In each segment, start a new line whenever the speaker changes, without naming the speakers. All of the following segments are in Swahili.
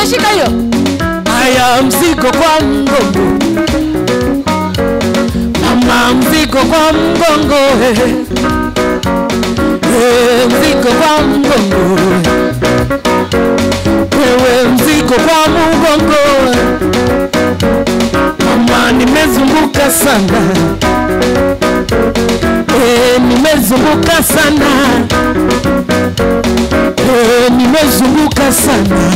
umeshika hiyo
haya mzigo kwa mgongo mama mzigo kwa mgongo eh. Eh, mzigo kwa mgongo wewe mzigo kwa mgongo mama nimezunguka sana eh, nimezunguka sana eh, nimezunguka sana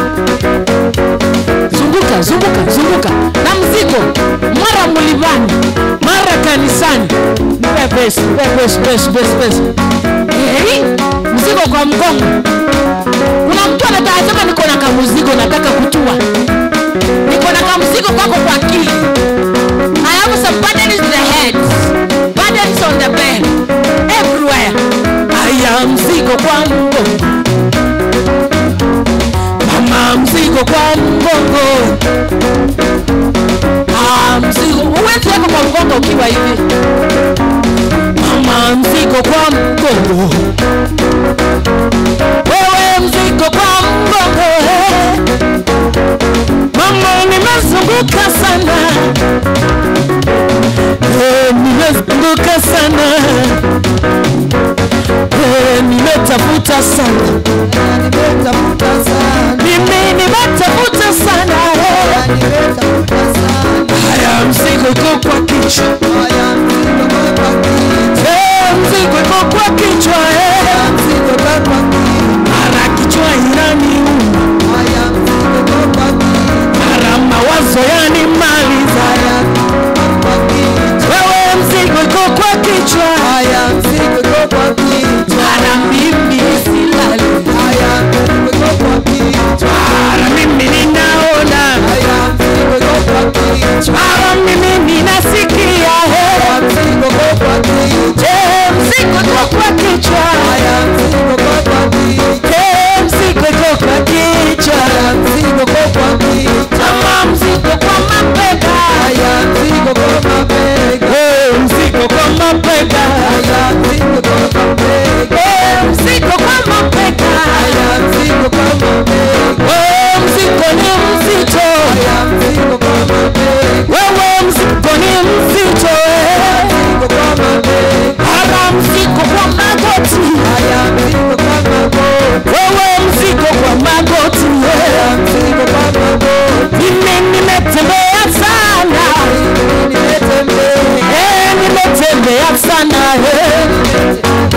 zunguka zunguka zunguka na mzigo mara mlivani mara kanisani Nipe pesa, nipe pesa, pesa, pesa, pesa. Eh, mzigo kwa mgongo kuna mtu anataka sema niko na kamzigo nataka kutua niko na kamzigo kwako kwa akili I have some burdens in the head burdens on the bed everywhere haya mzigo kwa mgongo mama mzigo kwa mgongo ah, mzigo uwezi weka kwa mgongo ukiwa hivi mama mzigo kwa mgongo wewe mzigo kwa mgongo eh. mama nimezunguka sana eh, nimezunguka sana eh, nimetafuta sana
nimetafuta sana
mimi nimetafuta sana eh.
nimetafuta sana
haya mzigo iko kwa kichwa
haya mzigo kwa kichwa
Eh, mzigo iko kwa kichwa eh.
mzigo kwa kichwa
mara kichwa inaniuma
haya mzigo kwa kichwa
mara mawazo yanimaliza
haya kwa kichwa
wewe mzigo iko kwa kichwa
haya mzigo kwa kichwa
mara mimi silali
haya mzigo kwa kichwa
mara mimi ninaona
haya mzigo kwa kichwa
mara mimi ninasikia eh.
haya mzigo kwa kichwa
Eh, mzigo iko kwa kichwa
haya mzigo kwa kichwa
Eh, mzigo iko kwa kichwa
haya mzigo kwa kichwa
kama mzigo kwa mabega
haya mzigo kwa mabega
Eh, mzigo kwa mabega
haya mzigo kwa mabega
Eh, mzigo kwa mabega
haya mzigo kwa mabega
Oh, mzigo ni mzito
haya mzigo kwa mabega
wewe mzigo ni mzito eh.
mzigo kwa mabega
hara mzigo kwa magoti
haya mzigo kwa magoti
wewe mzigo kwa magoti
haya
eh.
mzigo kwa magoti
mimi nimetembea sana
nimetembea
eh, nimetembea sana eh.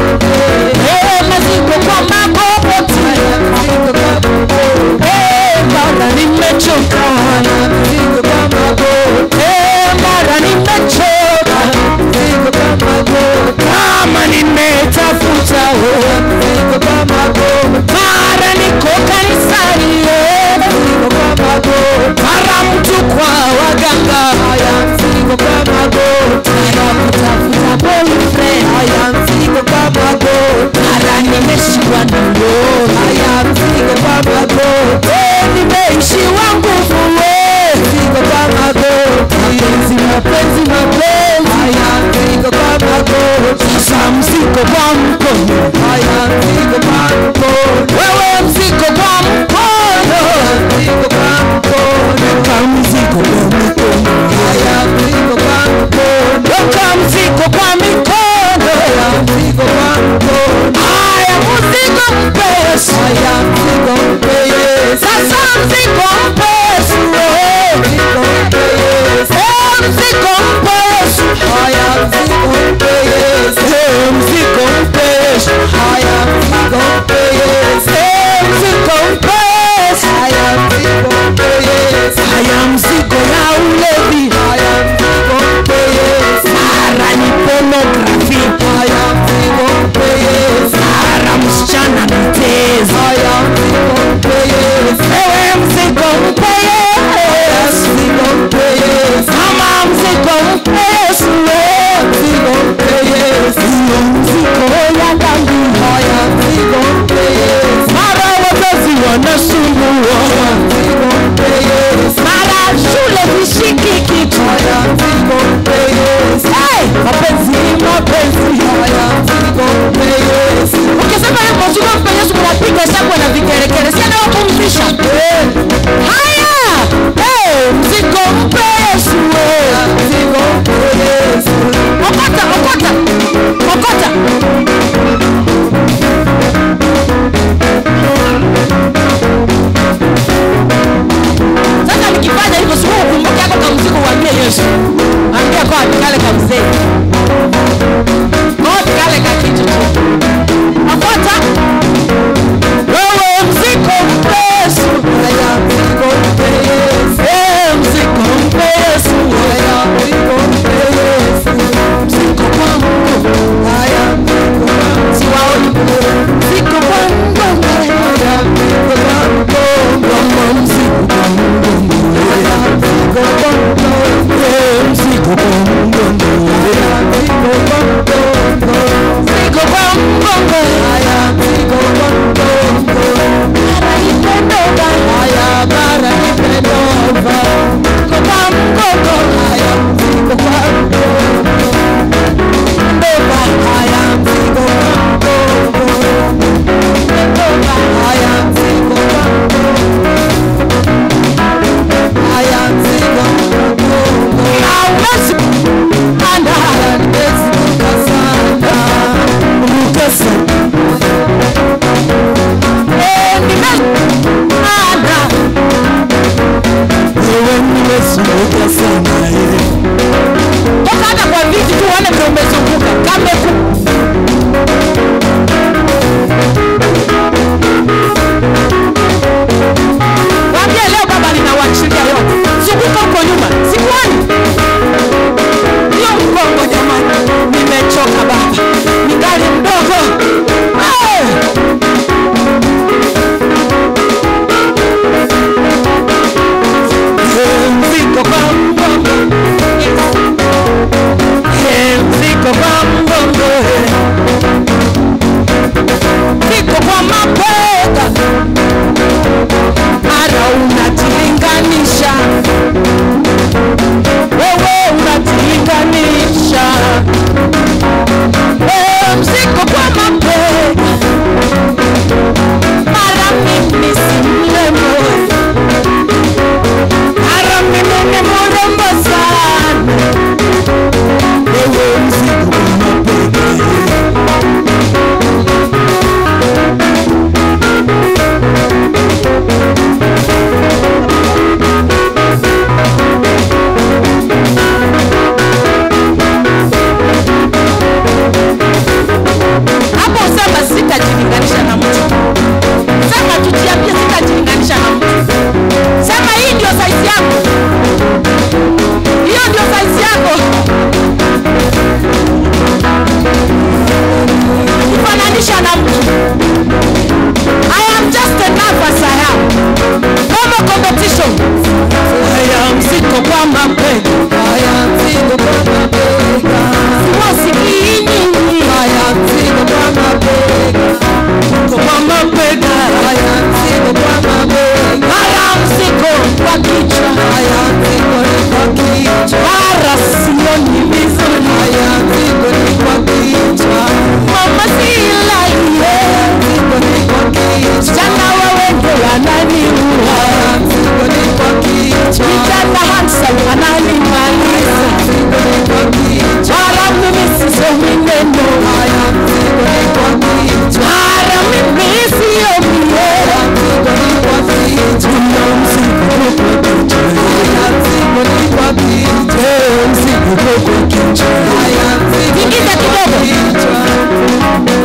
haya mzigo kwa mabega,
haya mzigo kwa kichwa
haya mzigo ni kwa kichwa,
mara sioni vizuri
haya mzigo ni kwa kichwa,
mama silaiye
mzigo ni kwa kichwa,
jana wawenge wananiua
haya mzigo ni kwa kichwa,
kijana hansa ananimaliza
mzigo ni kwa kichwa,
mara mimi sisomi neno
haya mzigo ni kwa kichwa,
mara mimi siomie
mzigo ni kwa kichwa,
tuna mzigo kwa kichwa
haya mzigo ni kwa kichwa,
mzigo kwa kichwa
haya mzigo ni
Tingiza
kwa
kidogo.
kichwa.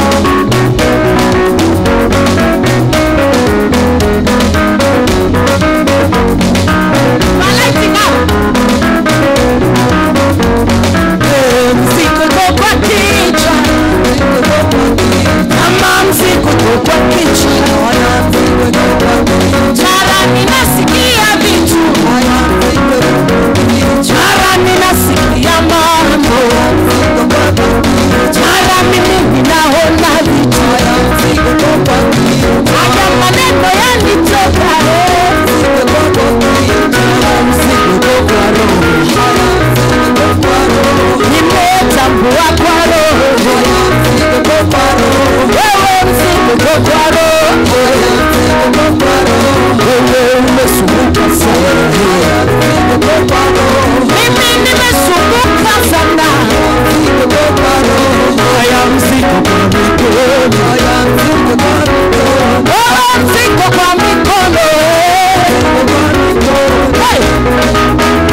Malaika. Eh, mzigo kwa kichwa kama mzigo kwa kichwa mara ninasikia vitu mara ninasikia mambo mara mimi ninaona vitu haya maneno yanitoka eh. mzigo kwa roho nimetambua kwa roho wewe mzigo kwa roho wewe umesumbuka sana mimi nimesumbuka sana haya mzigo kwa mikono wewe mzigo kwa mikono eh. Hey!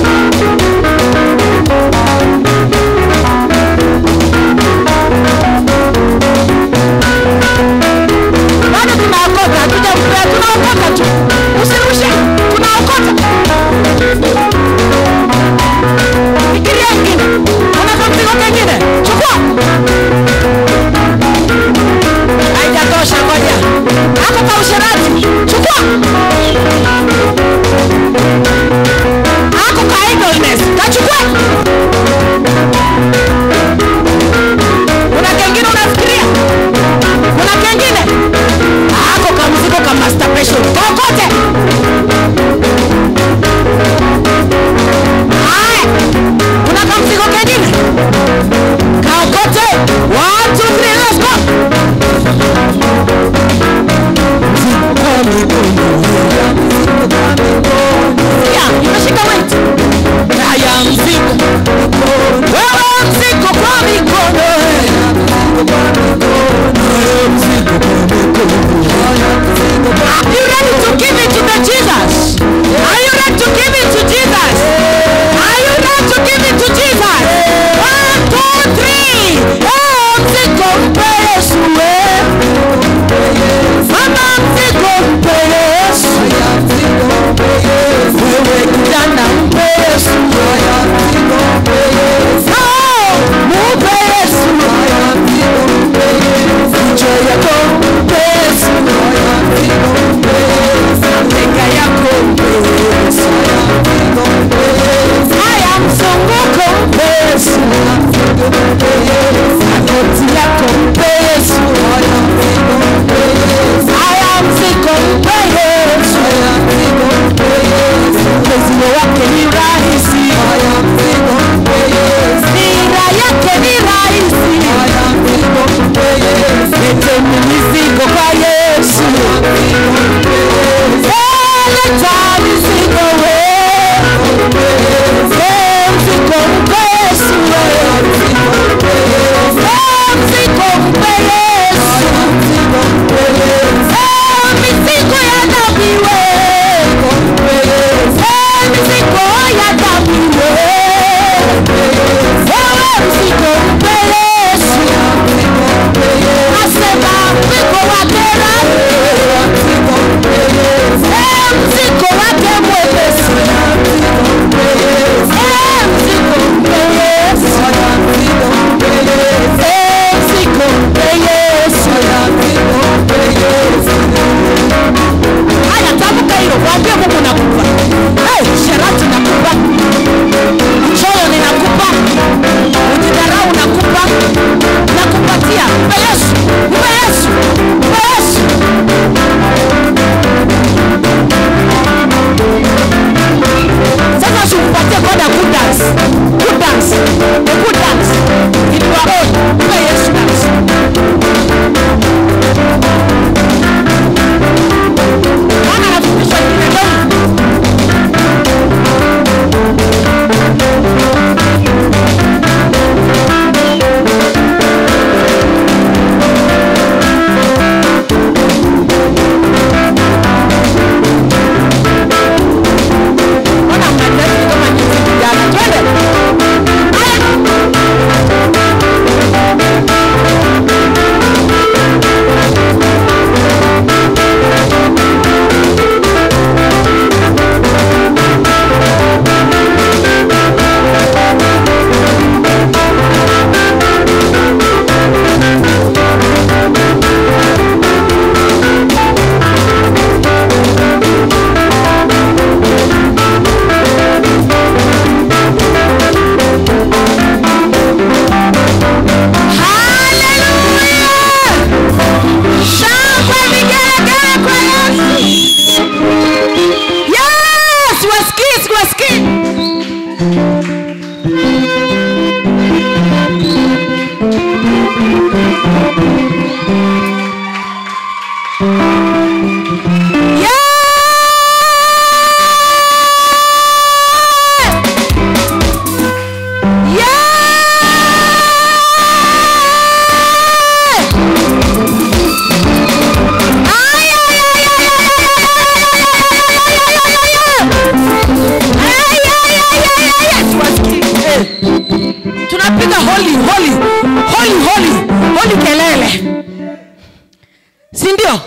bado tunaokota hatujampea tunaokota tu usirushe tunaokota fikiria ingine unaka mzigo kengine chukua haijatosha ngoja ako ka usherati chukua ako ka idleness kachukua kuna kengine unafikiria kuna kengine ako kamzigo ka masturbation kokote haya kuna kamzigo kengine kaokote one two three let's go ya imeshika weight haya mzigo wewe mzigo kwa mikono haya mzigo kwa mikono Are you ready to give it to the Jesus? Are you ready to give it to Jesus? Are you ready to give it to Jesus? One, two, three. Oh, mzigo mpe Yesu we. Mama mzigo mpe Yesu. Wewe kijana mpe Yesu. Oh, mpe Yesu. Kichwa yako mpe Yesu. si ndio